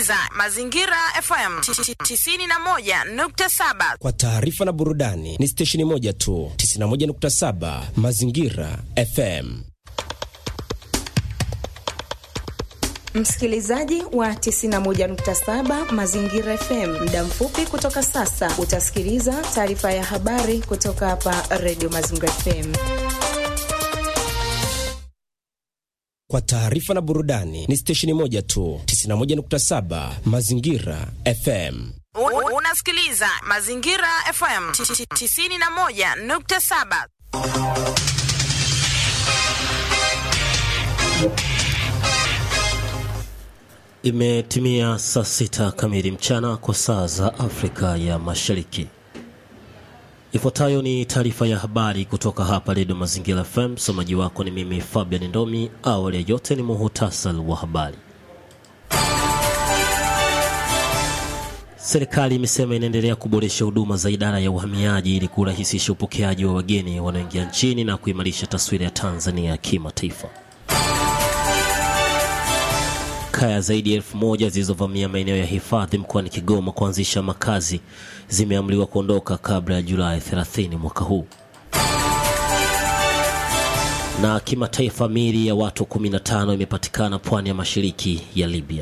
unasikiliza Mazingira FM 91.7. Kwa taarifa na burudani ni stesheni moja tu, 91.7 Mazingira FM. Msikilizaji wa 91.7 Mazingira FM, muda mfupi kutoka sasa utasikiliza taarifa ya habari kutoka hapa Radio Mazingira FM. Kwa taarifa na burudani ni stesheni moja tu, 91.7 Mazingira FM. Unasikiliza Mazingira FM 91.7. Imetimia saa sita kamili mchana kwa saa za Afrika ya Mashariki. Ifuatayo ni taarifa ya habari kutoka hapa Redio Mazingira FM. Msomaji wako ni mimi Fabian Ndomi. Awali ya yote ni muhutasari wa habari. Serikali imesema inaendelea kuboresha huduma za idara ya uhamiaji ili kurahisisha upokeaji wa wageni wanaoingia nchini na kuimarisha taswira ya Tanzania ya kimataifa. Kaya zaidi ya elfu moja zilizovamia maeneo ya hifadhi mkoani Kigoma kuanzisha makazi zimeamriwa kuondoka kabla ya Julai 30 mwaka huu. Na kimataifa, miili ya watu 15 imepatikana pwani ya mashariki ya Libya.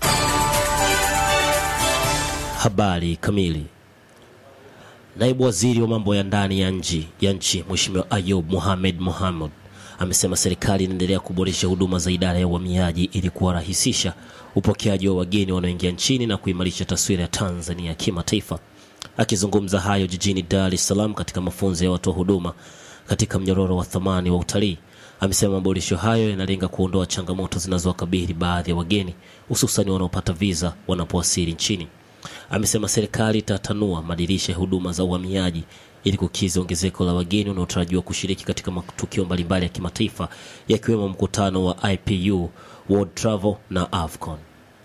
Habari kamili. Naibu waziri wa mambo ya ndani ya nchi ya nchi Mheshimiwa Ayub Mohamed Mohamed amesema serikali inaendelea kuboresha huduma za idara ya uhamiaji ili kuwarahisisha upokeaji wa wageni wanaoingia nchini na kuimarisha taswira ya Tanzania ya kimataifa. Akizungumza hayo jijini Dar es Salaam katika mafunzo ya watoa huduma katika mnyororo wa thamani wa utalii, amesema maboresho hayo yanalenga kuondoa changamoto zinazowakabili baadhi ya wageni hususani wanaopata viza wanapowasili nchini. Amesema serikali itatanua madirisha ya huduma za uhamiaji ili kukiza ongezeko la wageni wanaotarajiwa kushiriki katika matukio mbalimbali ya kimataifa yakiwemo mkutano wa IPU, World Travel na AFCON.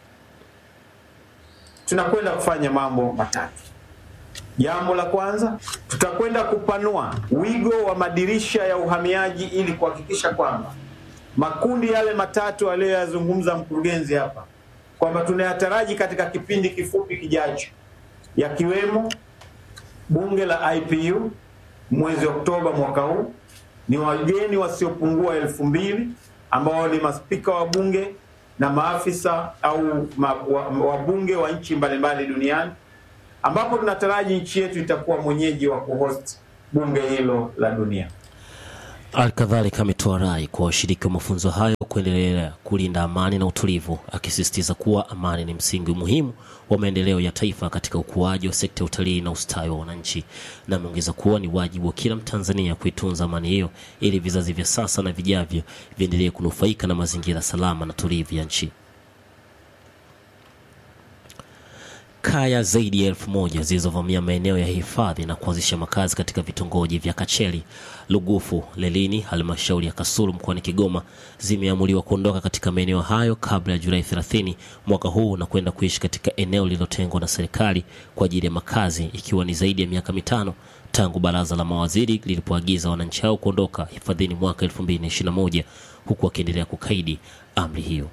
Tunakwenda kufanya mambo matatu. Jambo la kwanza, tutakwenda kupanua wigo wa madirisha ya uhamiaji ili kuhakikisha kwamba makundi yale matatu aliyoyazungumza mkurugenzi hapa kwamba tunayataraji katika kipindi kifupi kijacho, yakiwemo bunge la IPU mwezi Oktoba mwaka huu, ni wageni wasiopungua elfu mbili ambao ni maspika wa bunge na maafisa au ma, wabunge wa, wa nchi mbalimbali duniani, ambapo tunataraji nchi yetu itakuwa mwenyeji wa kuhost bunge hilo la dunia. Alkadhalika ametoa rai kwa washiriki wa mafunzo hayo kuendelea kulinda amani na utulivu, akisisitiza kuwa amani ni msingi muhimu wa maendeleo ya taifa katika ukuaji wa sekta ya utalii na ustawi wa wananchi, na ameongeza kuwa ni wajibu wa kila Mtanzania kuitunza amani hiyo ili vizazi vya sasa na vijavyo viendelee kunufaika na mazingira salama na tulivu ya nchi. Kaya zaidi ya elfu moja zilizovamia maeneo ya hifadhi na kuanzisha makazi katika vitongoji vya Kacheli, Lugufu, Lelini, halmashauri ya Kasulu mkoani Kigoma zimeamuliwa kuondoka katika maeneo hayo kabla ya Julai 30 mwaka huu na kwenda kuishi katika eneo lililotengwa na serikali kwa ajili ya makazi, ikiwa ni zaidi ya miaka mitano tangu baraza la mawaziri lilipoagiza wananchi hao kuondoka hifadhini mwaka 2021 huku wakiendelea kukaidi amri hiyo.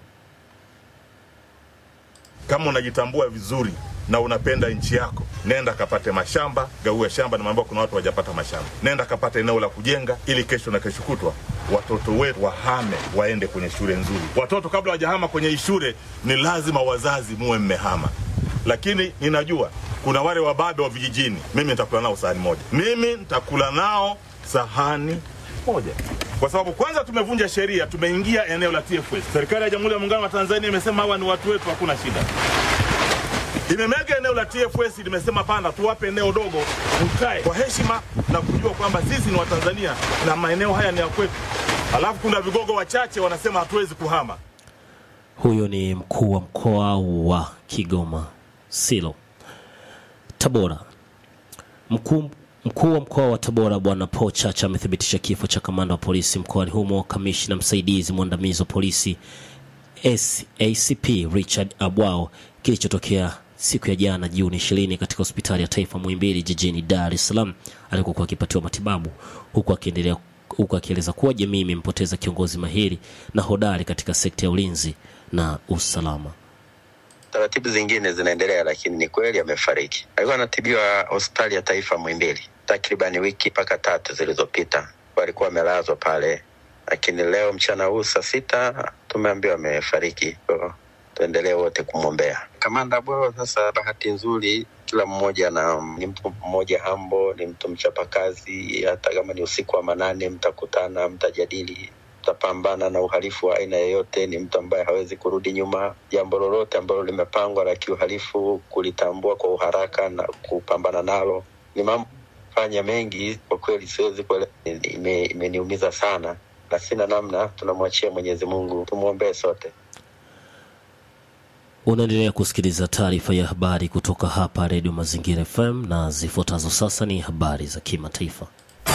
Kama unajitambua vizuri na unapenda nchi yako, nenda kapate mashamba, gaue shamba. Nimeambiwa kuna watu wajapata mashamba, nenda kapate eneo la kujenga, ili kesho na kesho kutwa watoto wetu wahame, waende kwenye shule nzuri. Watoto kabla wajahama kwenye shule, ni lazima wazazi muwe mmehama. Lakini ninajua kuna wale wababe wa vijijini, mimi nitakula nao sahani moja, mimi nitakula nao sahani moja kwa sababu kwanza tumevunja sheria, tumeingia eneo la TFS. Serikali ya Jamhuri ya Muungano wa Tanzania imesema hawa ni watu wetu, hakuna shida. Imemega eneo la TFS, limesema pana, tuwape eneo dogo, mkae kwa heshima na kujua kwamba sisi ni Watanzania na maeneo haya ni ya kwetu. Alafu kuna vigogo wachache wanasema hatuwezi kuhama. Huyo ni mkuu wa mkoa wa Kigoma Silo. Tabora, mkuu Mkuu wa mkoa wa Tabora Bwana Paul Chacha amethibitisha kifo cha kamanda wa polisi mkoani humo, kamishna msaidizi mwandamizi wa polisi SACP Richard Abwao kilichotokea siku ya jana Juni 20 katika hospitali ya taifa Muhimbili jijini Dar es Salaam alikokuwa akipatiwa matibabu huku akiendelea huku akieleza kuwa jamii imempoteza kiongozi mahiri na hodari katika sekta ya ulinzi na usalama. taratibu zingine zinaendelea, lakini ni kweli amefariki. Alikuwa anatibiwa hospitali ya taifa Muhimbili takribani wiki mpaka tatu zilizopita, walikuwa amelazwa pale, lakini leo mchana huu saa sita tumeambiwa amefariki. So, tuendelee wote kumwombea kamanda Bwao. Sasa bahati nzuri, kila mmoja na ni mtu mmoja hambo, ni mtu mchapakazi. Hata kama ni usiku wa manane, mtakutana, mtajadili tutapambana na uhalifu wa aina yoyote. Ni mtu ambaye hawezi kurudi nyuma. Jambo lolote ambalo limepangwa la kiuhalifu, kulitambua kwa uharaka na kupambana nalo. Ni mambo fanya mengi kwa kweli, siwezi kuele, ime- imeniumiza sana na sina namna. Tunamwachia Mwenyezi Mungu, tumwombee sote. Unaendelea kusikiliza taarifa ya habari kutoka hapa Redio Mazingira FM na zifuatazo sasa ni habari za kimataifa.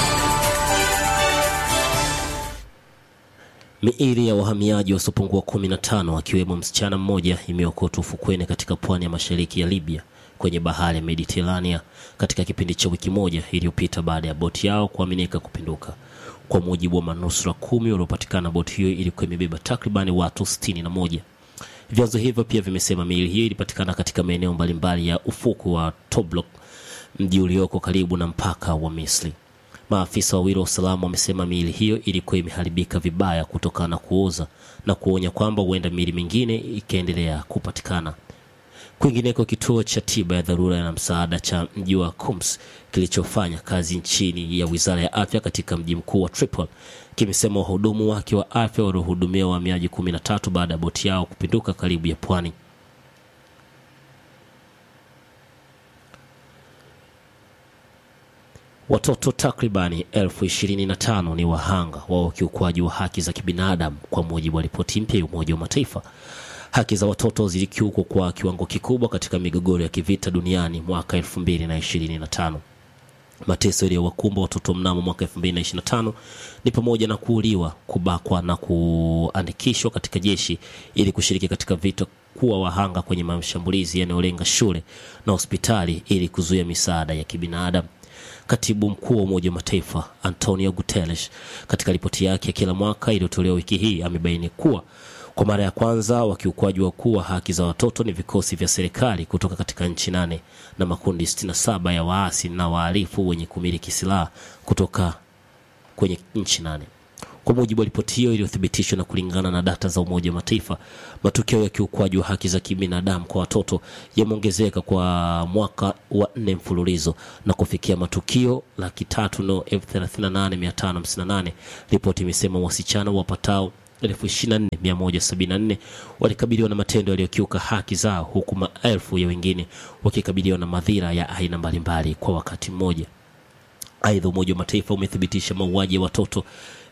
Miili ya wahamiaji wasiopungua 15 akiwemo msichana mmoja imeokotwa ufukweni katika pwani ya mashariki ya Libya kwenye bahari ya Mediterania katika kipindi cha wiki moja iliyopita baada ya boti yao kuaminika kupinduka. Kwa mujibu wa manusura kumi waliopatikana, boti hiyo ilikuwa imebeba takribani watu 61. Vyanzo hivyo pia vimesema miili hiyo ilipatikana katika maeneo mbalimbali ya ufuku wa Tobruk, mji ulioko karibu na mpaka wa Misri. Maafisa wawili wa usalama wamesema miili hiyo ilikuwa imeharibika vibaya kutokana na kuoza na kuonya kwamba huenda miili mingine ikaendelea kupatikana. Kwingineko, kituo cha tiba ya dharura na msaada cha mji wa Homs kilichofanya kazi chini ya wizara ya afya katika mji mkuu wa Tripoli kimesema wahudumu wake wa afya waliohudumia wahamiaji kumi na tatu baada ya boti yao kupinduka karibu ya pwani. Watoto takribani elfu ishirini na tano ni wahanga wa ukiukwaji wa haki za kibinadamu kwa mujibu wa ripoti mpya ya Umoja wa Mataifa. Haki za watoto zilikiukwa kwa kiwango kikubwa katika migogoro ya kivita duniani mwaka 2025. Mateso yaliyowakumba watoto mnamo mwaka 2025 ni pamoja na kuuliwa, kubakwa na kuandikishwa katika jeshi ili kushiriki katika vita, kuwa wahanga kwenye mashambulizi yanayolenga shule na hospitali ili kuzuia misaada ya kibinadamu. Katibu mkuu wa Umoja wa Mataifa Antonio Guterres katika ripoti yake ya kila mwaka iliyotolewa wiki hii amebaini kuwa kwa mara ya kwanza wakiukwaji wakuu wa haki za watoto ni vikosi vya serikali kutoka katika nchi nane na makundi 67 ya waasi na wahalifu wenye kumiliki silaha kutoka kwenye nchi nane. Kwa mujibu wa ripoti hiyo iliyothibitishwa na kulingana na data za Umoja wa Mataifa, matukio ya kiukwaji wa haki za kibinadamu kwa watoto yameongezeka kwa mwaka wa nne mfululizo na kufikia matukio laki tatu na elfu thelathini na nane mia tano hamsini na nane. Ripoti imesema wasichana wapatao elfu ishirini na nne mia moja sabini na nne walikabiliwa na matendo yaliyokiuka haki zao huku maelfu ya wengine wakikabiliwa na madhira ya aina mbalimbali kwa wakati mmoja. Aidha, Umoja wa Mataifa umethibitisha mauaji ya watoto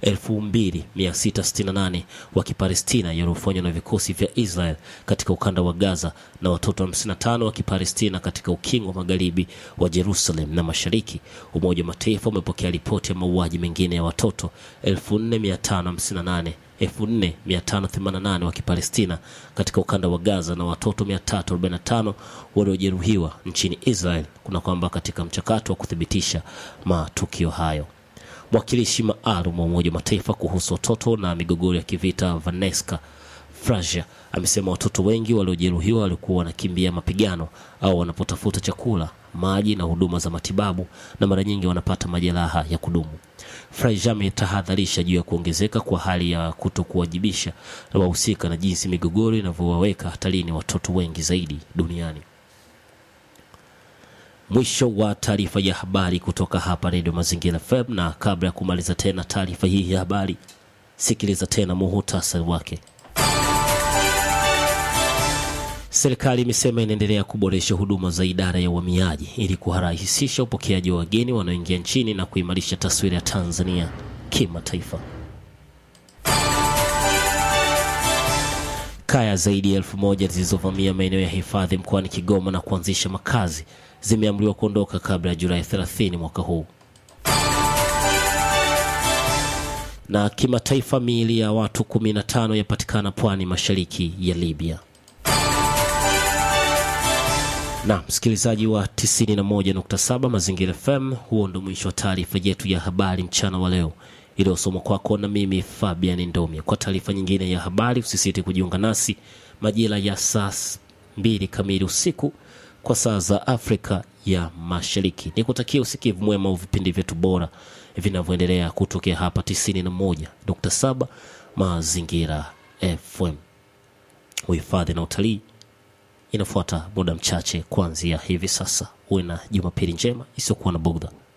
2668 wa Kipalestina yaliyofanywa na vikosi vya Israel katika ukanda wa Gaza na watoto 55 wa Kipalestina katika ukingo wa magharibi wa Jerusalem na mashariki. Umoja wa Mataifa umepokea ripoti ya mauaji mengine ya watoto 4558 4588 wa Kipalestina katika ukanda wa Gaza na watoto 345 waliojeruhiwa nchini Israel, kuna kwamba katika mchakato wa kuthibitisha matukio hayo. Mwakilishi maalum wa Umoja wa Mataifa kuhusu watoto na migogoro ya kivita Vanessa Frazier amesema watoto wengi waliojeruhiwa walikuwa wanakimbia mapigano au wanapotafuta chakula, maji na huduma za matibabu na mara nyingi wanapata majeraha ya kudumu. Frazier ametahadharisha juu ya kuongezeka kwa hali ya kutokuwajibisha na wahusika na jinsi migogoro inavyowaweka hatarini watoto wengi zaidi duniani. Mwisho wa taarifa ya habari kutoka hapa Redio Mazingira FM, na kabla ya kumaliza tena taarifa hii ya habari, sikiliza tena muhutasari wake. Serikali imesema inaendelea kuboresha huduma za idara ya uhamiaji ili kurahisisha upokeaji wa wageni wanaoingia nchini na kuimarisha taswira ya Tanzania kimataifa. Kaya zaidi ya elfu moja zilizovamia maeneo ya hifadhi mkoani Kigoma na kuanzisha makazi zimeamriwa kuondoka kabla ya Julai 30 mwaka huu. Na kimataifa, miili ya watu 15 yapatikana pwani mashariki ya Libya. Na msikilizaji wa 91.7 Mazingira FM, huo ndo mwisho wa taarifa yetu ya habari mchana wa leo iliyosomwa kwako na mimi Fabian Ndomia. Kwa taarifa nyingine ya habari, usisite kujiunga nasi majira ya saa mbili kamili usiku kwa saa za Afrika ya Mashariki. Nikutakia usikivu mwema wa vipindi vyetu bora vinavyoendelea kutokea hapa 91.7 Mazingira FM. Uhifadhi na utalii inafuata muda mchache kuanzia hivi sasa. Uwe na Jumapili njema isiyokuwa na bugdha.